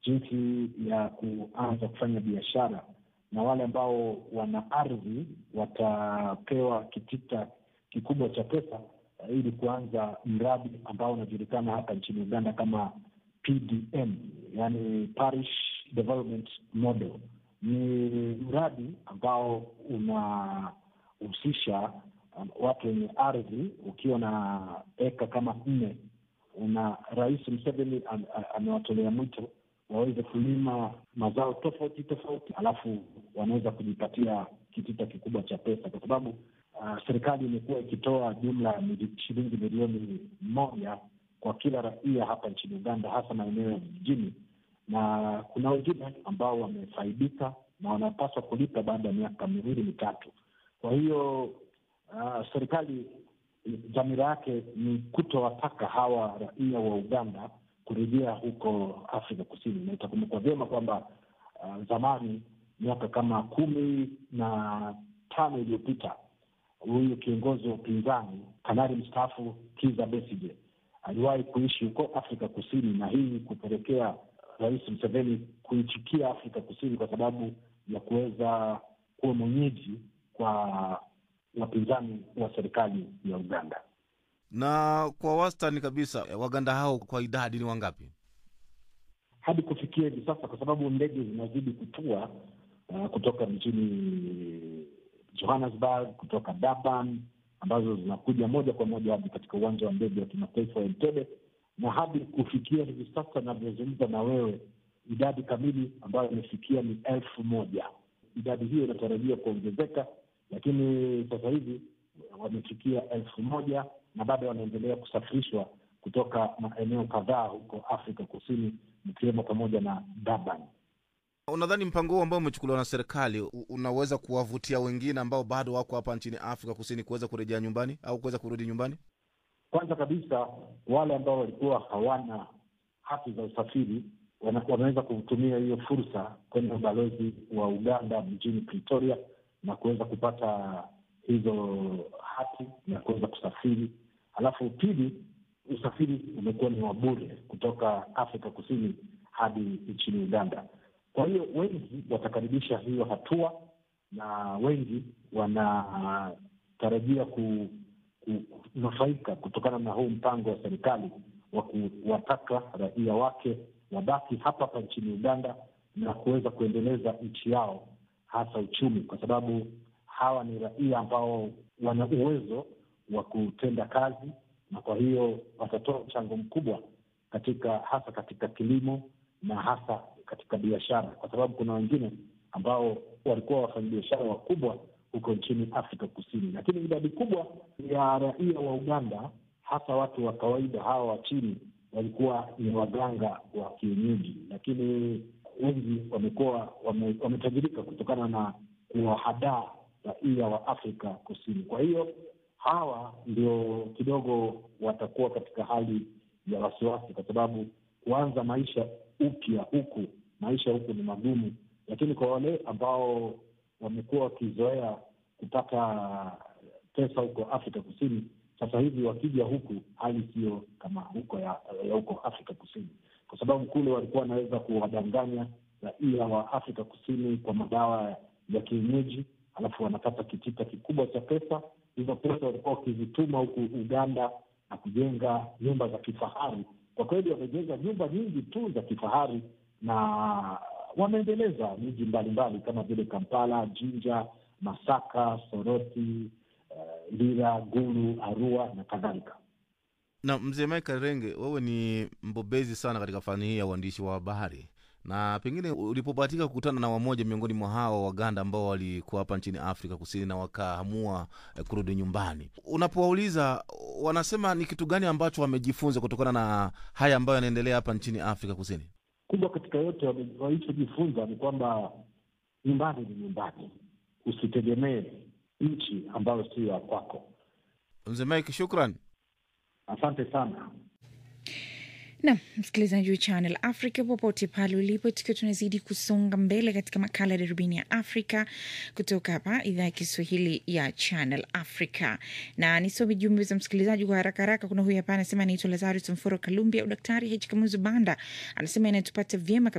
jinsi ya kuanza kufanya biashara, na wale ambao wana ardhi watapewa kitita kikubwa cha pesa uh, ili kuanza mradi ambao unajulikana hapa nchini Uganda kama PDM, yani Parish Development Model. Ni mradi ambao unahusisha um, watu wenye ardhi. Ukiwa na eka kama nne, una Rais Museveni am- a- amewatolea mwito waweze kulima mazao tofauti tofauti, alafu wanaweza kujipatia kitita kikubwa cha pesa, kwa sababu uh, serikali imekuwa ikitoa jumla ya mili- shilingi milioni moja kwa kila raia hapa nchini Uganda, hasa maeneo ya vijijini, na kuna wengine ambao wamefaidika na wanapaswa kulipa baada ya miaka miwili mitatu. Kwa hiyo uh, serikali dhamira yake ni kutowataka hawa raia wa Uganda kurejea huko Afrika Kusini, na itakumbukwa vyema kwamba uh, zamani miaka kama kumi na tano iliyopita huyu kiongozi wa upinzani kanali mstaafu Kizza Besigye aliwahi kuishi huko Afrika Kusini, na hii kupelekea Rais Museveni kuichukia Afrika Kusini kwa sababu ya kuweza kuwa mwenyeji kwa wapinzani wa serikali ya Uganda. Na kwa wastani kabisa Waganda hao kwa idadi ni wangapi? hadi kufikia hivi sasa, kwa sababu ndege zinazidi kutua uh, kutoka mjini Johannesburg, kutoka Durban, ambazo zinakuja moja kwa moja hadi katika uwanja wa ndege wa kimataifa wa Entebbe, na hadi kufikia hivi sasa navyozungumza na wewe, idadi kamili ambayo imefikia ni elfu moja. Idadi hiyo inatarajiwa kuongezeka, lakini sasa hivi wamefikia elfu moja na bado wanaendelea kusafirishwa kutoka maeneo kadhaa huko Afrika Kusini, ikiwemo pamoja na Durban. Unadhani mpango huu ambao umechukuliwa na serikali u- unaweza kuwavutia wengine ambao bado wako hapa nchini Afrika Kusini kuweza kurejea nyumbani au kuweza kurudi nyumbani? Kwanza kabisa wale ambao walikuwa hawana hati za usafiri wana- wanaweza kutumia hiyo fursa kwenda ubalozi wa Uganda mjini Pretoria na kuweza kupata hizo hati na kuweza kusafiri. Alafu pili, usafiri umekuwa ni wa bure kutoka Afrika Kusini hadi nchini Uganda. Kwa hiyo wengi watakaribisha hiyo hatua na wengi wanatarajia ku kunufaika kutokana na huu mpango wa serikali wa kuwataka raia wake wabaki hapa hapa nchini Uganda na kuweza kuendeleza nchi yao, hasa uchumi, kwa sababu hawa ni raia ambao wana uwezo wa kutenda kazi, na kwa hiyo watatoa mchango mkubwa katika hasa katika kilimo na hasa katika biashara, kwa sababu kuna wengine ambao walikuwa wafanyabiashara wakubwa huko nchini Afrika Kusini, lakini idadi kubwa ya raia wa Uganda, hasa watu wa kawaida hawa wa chini, walikuwa ni waganga wa kienyeji, lakini wengi wamekuwa wame, wametajirika kutokana na kuwahadaa raia wa Afrika Kusini. Kwa hiyo hawa ndio kidogo watakuwa katika hali ya wasiwasi, kwa sababu kuanza maisha upya huku, maisha huku ni magumu, lakini kwa wale ambao wamekuwa wakizoea kupata pesa huko Afrika Kusini, sasa hivi wakija huku hali siyo kama huko ya, ya huko Afrika Kusini, kwa sababu kule walikuwa wanaweza kuwadanganya raia wa Afrika Kusini kwa madawa ya kienyeji, alafu wanapata kitita kikubwa cha pesa. Hizo pesa walikuwa wakizituma huku Uganda na kujenga nyumba za kifahari. Kwa kweli wamejenga nyumba nyingi tu za kifahari na wameendeleza miji mbalimbali kama vile Kampala, Jinja, Masaka, Soroti, uh, Lira, Gulu, Arua na kadhalika. Na mzee Michael Renge, wewe ni mbobezi sana katika fani hii ya uandishi wa habari, na pengine ulipobahatika kukutana na wamoja miongoni mwa hao Waganda ambao walikuwa hapa nchini Afrika Kusini na wakaamua eh, kurudi nyumbani, unapowauliza wanasema ni kitu gani ambacho wamejifunza kutokana na haya ambayo yanaendelea hapa nchini Afrika Kusini? Kubwa katika yote wame- walichojifunza ni kwamba nyumbani ni nyumbani, usitegemee nchi ambayo sio ya kwako. Mzee Mike, shukran. Asante sana. Nam msikilizaji wa Channel Africa popote pale ulipo, tukiwa tunazidi kusonga mbele katika makala ya darubini ya Afrika kutoka hapa idhaa ya Kiswahili ya Channel Africa, na nisome jumbe za msikilizaji kwa haraka haraka. Kuna huyu hapa anasema anaitwa Lazarus Mforo Kalumbia, Daktari H Kamuzu Banda anasema inatupata vyema